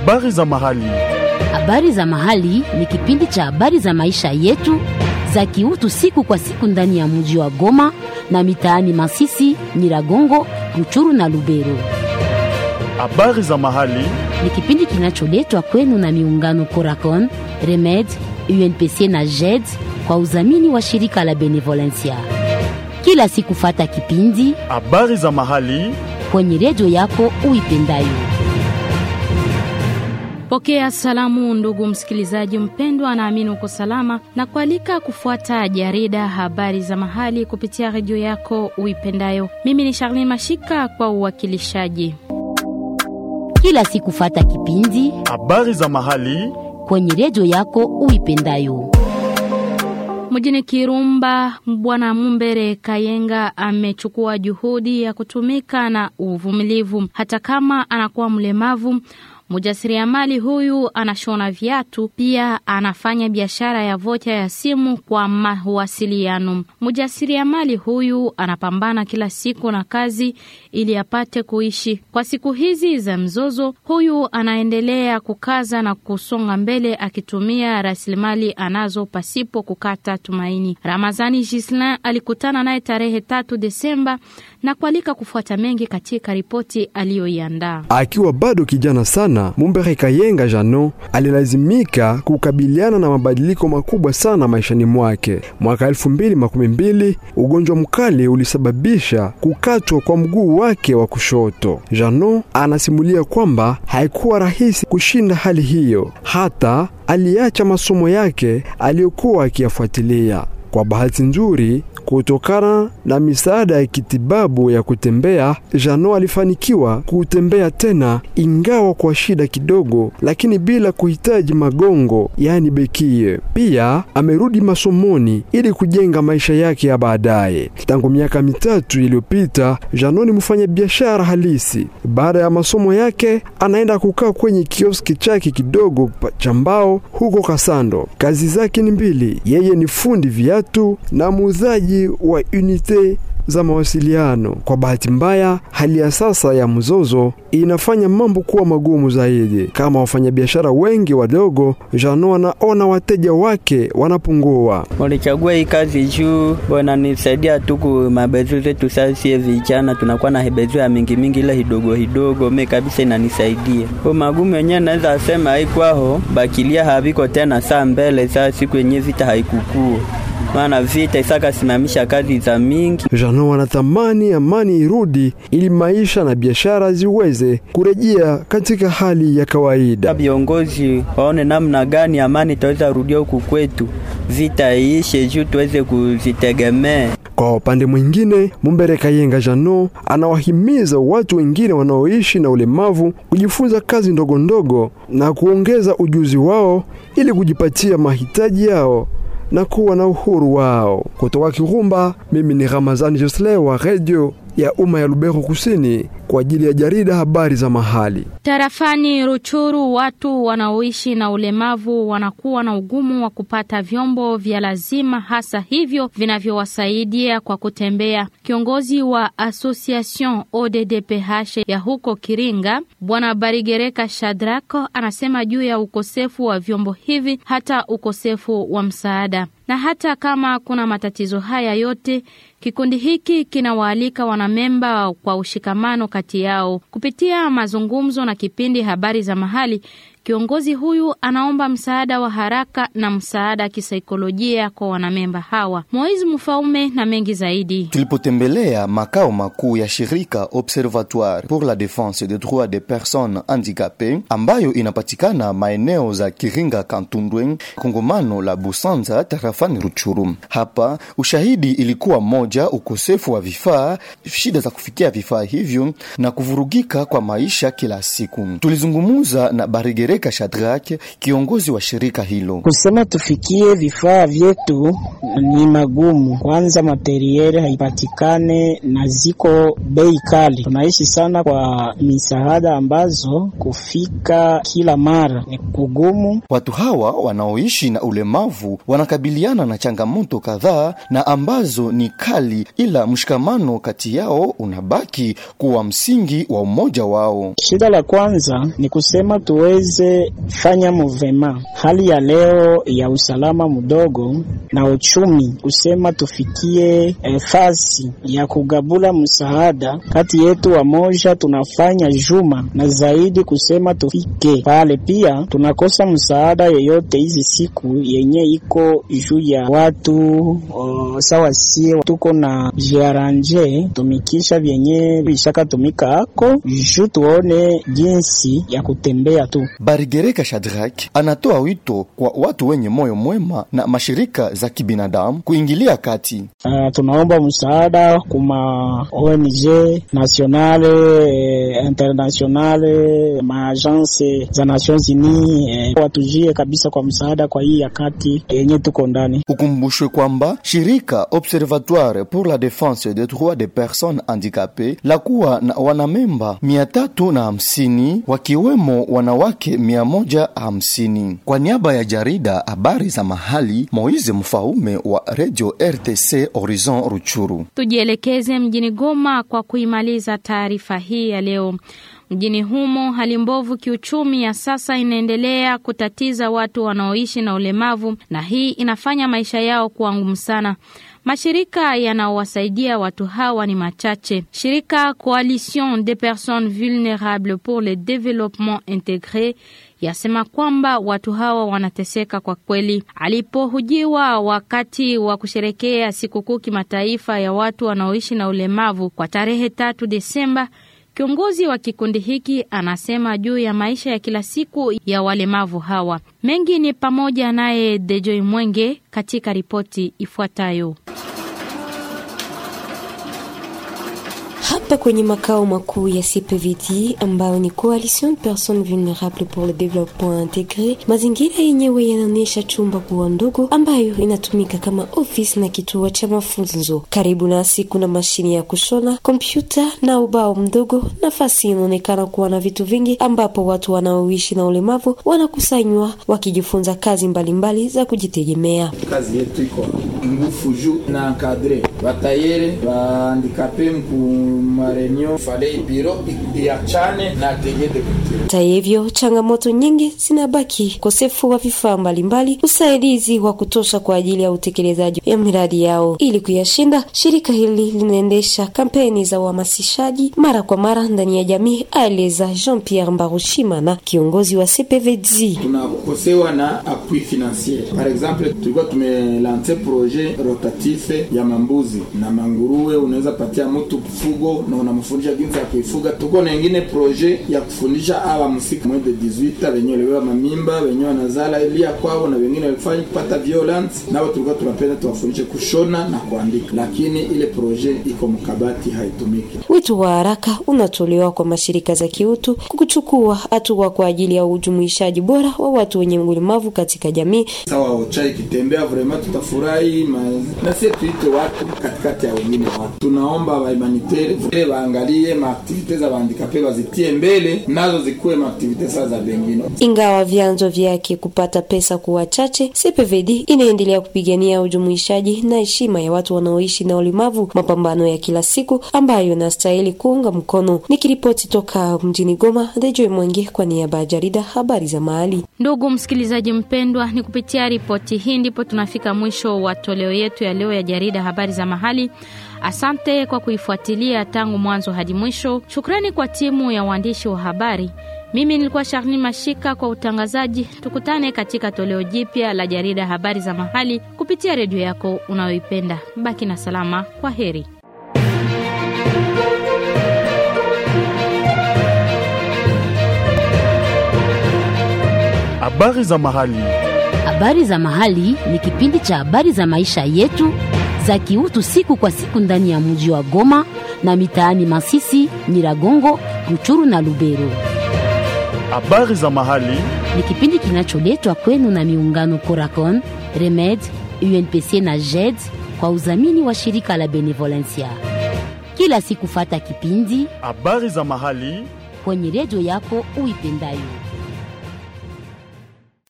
Habari za mahali. Habari za mahali ni kipindi cha habari za maisha yetu za kiutu siku kwa siku ndani ya mji wa Goma na mitaani Masisi, Nyiragongo, Ruchuru na Lubero. Habari za mahali. Ni kipindi kinacholetwa kwenu na miungano Coracon, Remed, UNPC na JED kwa udhamini wa shirika la Benevolencia. Kila siku fata kipindi Habari za mahali. kwenye redio yako uipendayo. Pokea salamu ndugu msikilizaji mpendwa, naamini uko salama na kualika kufuata jarida habari za mahali kupitia redio yako uipendayo. Mimi ni Charlene Mashika kwa uwakilishaji. Kila siku fata kipindi Habari za mahali. kwenye redio yako uipendayo. Mjini Kirumba, Bwana Mumbere Kayenga amechukua juhudi ya kutumika na uvumilivu hata kama anakuwa mlemavu. Mjasiriamali huyu anashona viatu, pia anafanya biashara ya vocha ya simu kwa mawasiliano. Mjasiriamali huyu anapambana kila siku na kazi ili apate kuishi. Kwa siku hizi za mzozo, huyu anaendelea kukaza na kusonga mbele akitumia rasilimali anazo pasipo kukata tumaini. Ramazani Gislin alikutana naye tarehe tatu Desemba na kualika kufuata mengi katika ripoti aliyoiandaa. Akiwa bado kijana sana, Mumbere Kayenga Jano alilazimika kukabiliana na mabadiliko makubwa sana maishani mwake. Mwaka 2012 ugonjwa mkali ulisababisha kukatwa kwa mguu wake wa kushoto. Jano anasimulia kwamba haikuwa rahisi kushinda hali hiyo, hata aliacha masomo yake aliyokuwa akiyafuatilia. Kwa bahati nzuri, kutokana na misaada ya kitibabu ya kutembea, Jano alifanikiwa kutembea tena, ingawa kwa shida kidogo, lakini bila kuhitaji magongo, yaani bekie. Pia amerudi masomoni ili kujenga maisha yake ya baadaye. Tangu miaka mitatu iliyopita, Jano ni mfanya biashara halisi. Baada ya masomo yake, anaenda kukaa kwenye kioski chake kidogo pa- cha mbao huko Kasando. Kazi zake ni mbili, yeye ni fundi viatu na muuzaji wa unite za mawasiliano. Kwa bahati mbaya, hali ya sasa ya mzozo inafanya mambo kuwa magumu zaidi. Kama wafanyabiashara wengi wadogo, Jano anaona wateja wake wanapungua. Walichagua hii kazi juu wananisaidia tu ku mabezo zetu. Sasa sie vijana tunakuwa na bezo ya mingi mingi, ile hidogo hidogo, me kabisa inanisaidia kwa magumu yenyewe. Naweza sema haikwaho bakilia haviko tena saa mbele, saa siku yenyewe vita haikukua maana vita isaka simamisha kazi za mingi. Jano anatamani amani irudi ili maisha na biashara ziweze kurejea katika hali ya kawaida. Viongozi waone namna gani amani itaweza rudia huku kwetu, vita iishe juu tuweze kuzitegemea. Kwa upande mwingine, Mumbere Kayenga Jano anawahimiza watu wengine wanaoishi na ulemavu kujifunza kazi ndogo ndogo na kuongeza ujuzi wao ili kujipatia mahitaji yao na kuwa na uhuru wao. Kutoka Kirumba, mimi ni Ramazani Josle wa redio ya umma ya Lubero Kusini kwa ajili ya jarida habari za mahali. Tarafani Ruchuru, watu wanaoishi na ulemavu wanakuwa na ugumu wa kupata vyombo vya lazima, hasa hivyo vinavyowasaidia kwa kutembea. Kiongozi wa Association ODDPH ya huko Kiringa, Bwana Barigereka Shadrako, anasema juu ya ukosefu wa vyombo hivi, hata ukosefu wa msaada. Na hata kama kuna matatizo haya yote, kikundi hiki kinawaalika wanamemba kwa ushikamano kati yao kupitia mazungumzo na kipindi habari za mahali. Kiongozi huyu anaomba msaada wa haraka na msaada kisaikolojia kwa wanamemba hawa. Moizi Mfaume na mengi zaidi. Tulipotembelea makao makuu ya shirika Observatoire pour la défense des droits des personnes handicapées ambayo inapatikana maeneo za Kiringa, Kantundwe, kongomano la Busanza, tarafani Ruchuru. Hapa ushahidi ilikuwa moja, ukosefu wa vifaa, shida za kufikia vifaa hivyo na kuvurugika kwa maisha kila siku. Tulizungumuza na Barigere Barigereka Shadrack, kiongozi wa shirika hilo. Kusema tufikie vifaa vyetu ni magumu. Kwanza materieli haipatikane na ziko bei kali. Tunaishi sana kwa misaada ambazo kufika kila mara ni kugumu. Watu hawa wanaoishi na ulemavu wanakabiliana na changamoto kadhaa na ambazo ni kali, ila mshikamano kati yao unabaki kuwa msingi wa umoja wao. Shida la kwanza ni kusema tuweze fanya movema. Hali ya leo ya usalama mdogo na uchumi, kusema tufikie eh, fasi ya kugabula msaada kati yetu wamoja, tunafanya juma na zaidi kusema tufike pale. Pia tunakosa msaada yoyote hizi siku yenye iko juu ya watu o, sawa sie tuko na jiaranje tumikisha vyenye vishaka tumika ako juu tuone jinsi ya kutembea tu. Barigereka Shadrack anatoa wito kwa watu wenye moyo mwema na mashirika za kibinadamu kuingilia kati. Uh, tunaomba msaada kuma ONG nationale eh, internationale maagence za Nations Unies eh, watujie kabisa kwa msaada kwa hii yakati yenye tuko ndani. Ukumbushwe kwamba shirika Observatoire pour la défense des droits des personnes handicapées la kuwa na wanamemba mia tatu na hamsini wakiwemo wanawake mia moja hamsini. Kwa niaba ya jarida habari za mahali, Moize Mfaume wa Radio RTC Horizon Ruchuru. Tujielekeze mjini Goma kwa kuimaliza taarifa hii ya leo. Mjini humo hali mbovu kiuchumi ya sasa inaendelea kutatiza watu wanaoishi na ulemavu, na hii inafanya maisha yao kuwa ngumu sana. Mashirika yanaowasaidia watu hawa ni machache. Shirika Coalition des personnes vulnérables pour le développement intégré yasema kwamba watu hawa wanateseka kwa kweli. Alipohujiwa wakati wa kusherekea sikukuu kimataifa ya watu wanaoishi na ulemavu kwa tarehe tatu Desemba, Kiongozi wa kikundi hiki anasema juu ya maisha ya kila siku ya walemavu hawa. Mengi ni pamoja naye Dejoi Mwenge katika ripoti ifuatayo. Hapa kwenye makao makuu ya CPVD ambayo ni Coalition de Personnes Vulnérables pour le Développement Intégré, mazingira yenyewe yanaonyesha chumba kuwa ndogo ambayo inatumika kama ofisi na kituo cha mafunzo. Karibu nasi kuna mashine ya kushona, kompyuta na ubao mdogo. Nafasi inaonekana kuwa na vitu vingi, ambapo watu wanaoishi na ulemavu wanakusanywa wakijifunza kazi mbalimbali mbali za kujitegemea. Kazi yetu iko ngufu juu na encadre batayere bahandikape marenio fale biro iachane na atelier de couture. Hata hivyo, changamoto nyingi zinabaki: ukosefu wa vifaa mbalimbali, usaidizi wa kutosha kwa ajili ya utekelezaji ya miradi yao. Ili kuyashinda, shirika hili linaendesha kampeni za uhamasishaji mara kwa mara ndani ya jamii, aeleza Jean Pierre Mbarushimana, kiongozi wa CPVD. Tunakosewa na appui financier. Par exemple, tulikuwa tumelance projet rotative ya mambuzi na manguruwe, unaweza patia mtu fugo na unamfundisha jinsi ya kuifuga. Tuko na ingine projet ya kufundisha awa msika mwende 18 wenye lewa mamimba wenye wanazala elia kwao na wengine walifanya kupata violence, nao tulikuwa tunapenda tuwafundishe kushona na kuandika, lakini ile projet iko mkabati, haitumiki. Wito wa haraka unatolewa kwa mashirika za kiutu kuchukua hatua kwa ajili ya ujumuishaji bora wa watu wenye ulemavu katika jamii. Sawa, ocha ikitembea vrema tutafurahi ma... na sisi tuite watu katikati ya wengine watu. Tunaomba wa humanitaire waangalie maaktivite za wahandikape wazitie mbele, nazo zikuwe maaktivite saa za bengine. Ingawa vyanzo vyake kupata pesa kuwa chache, CPVD inaendelea kupigania ujumuishaji na heshima ya watu wanaoishi na ulemavu, mapambano ya kila siku ambayo inastahili kuunga mkono. Nikiripoti toka mjini Goma, Dejoy Mwenge kwa niaba ya jarida habari za mahali. Ndugu msikilizaji mpendwa, ni kupitia ripoti hii ndipo tunafika mwisho wa toleo yetu ya leo ya jarida habari za mahali. Asante kwa kuifuatilia tangu mwanzo hadi mwisho. Shukrani kwa timu ya waandishi wa habari. Mimi nilikuwa Sharni Mashika kwa utangazaji. Tukutane katika toleo jipya la jarida habari za mahali kupitia redio yako unayoipenda. Baki na salama. Kwa heri. Habari za mahali. Habari za mahali ni kipindi cha habari za maisha yetu za kiutu siku kwa siku ndani ya mji wa Goma na mitaani Masisi, Nyiragongo, Ruchuru na Lubero. Habari za mahali ni kipindi kinacholetwa kwenu na miungano Coracon, Remed, UNPC na JED kwa udhamini wa shirika la Benevolencia. Kila siku fata kipindi habari za mahali kwenye redio yako uipendayo.